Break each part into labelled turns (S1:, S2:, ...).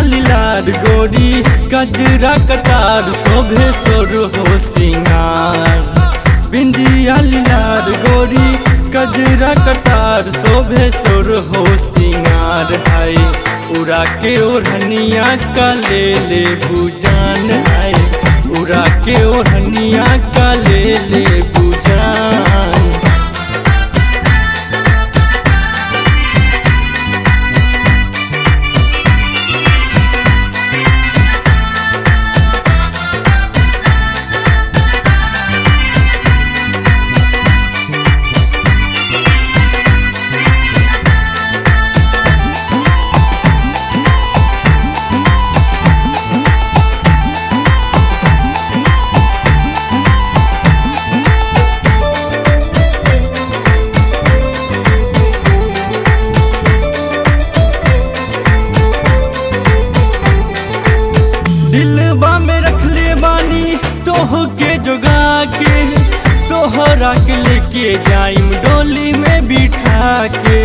S1: लीलार गोरी कजरा कतार शोभे सोर हो सिंगार बिंदिया लीलार गोरी कजरा कतार शोभे सोर हो सिंगार है उड़ा के ओढ़निया का ले ले बुजान है उड़ा के ओढ़निया का ले ले बुजान दिलबा में रखले बानी तोह के जोगा के तोहरा के लेके जाइम डोली में बिठा के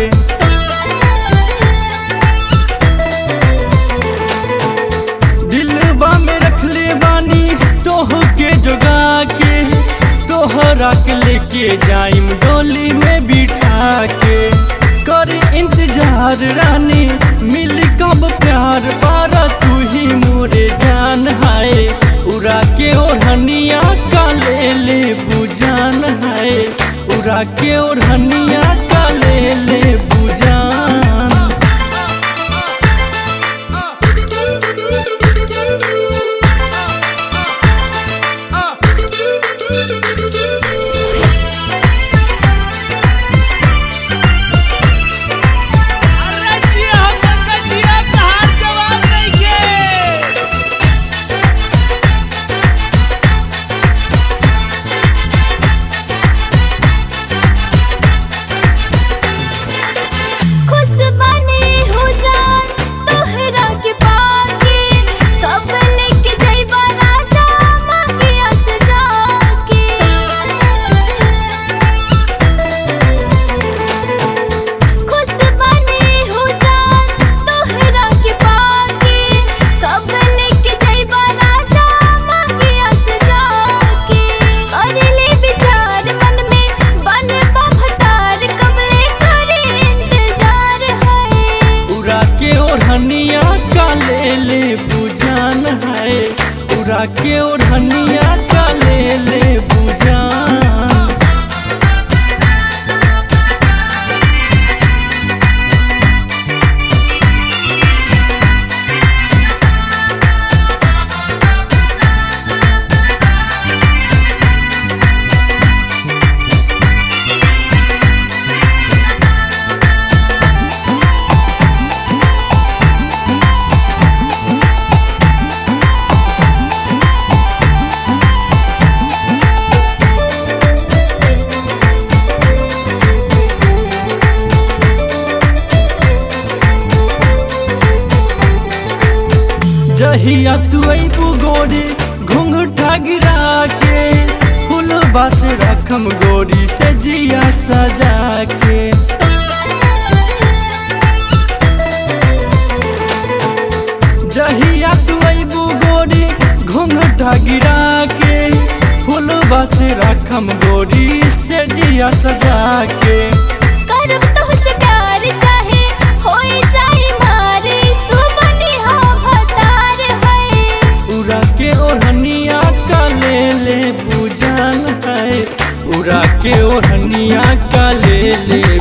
S1: दिलबा में रखले बानी तोह के जोगा के तोहरा के लेके जाइम डोली में बिठा के कर इंतजार रानी मिल कब प्यार पारा तू ही मोरे जान है उड़ा के ओढ़निया का ले ले बुजान है उड़ा के ओढ़निया का ले ले बुजान
S2: अरे जिया हो गंगा जिया तहार जवाब नइखे
S3: खुश बने हो जान तोहरा के पाके कब लेके जइबा राजा मंगिया से जाके खुश बने हो जान तोहरा के पाके कब लेके जइबा राजा मंगिया से जाके कर ले विचार मन में बन भतार कब ले करे इंतजार है
S1: उड़ा के ओढ़निया का ले ले बुजान है उड़ा के ओढ़निया का ले ले बुजान जहिया तू अबू गोरी घुंघटा गिरा के फूल बस रखम गोरी से जिया सजा के जहिया तू अबू गोरी घुंघटा गिरा के फूल बस रखम गोरी से जिया सजा के
S3: करब तोहसे प्यार चाहे होई जाए मारे सुमनी हो भतार है
S1: उड़ा के ओढ़निया का ले ले बुजान है उड़ा के ओढ़निया का ले ले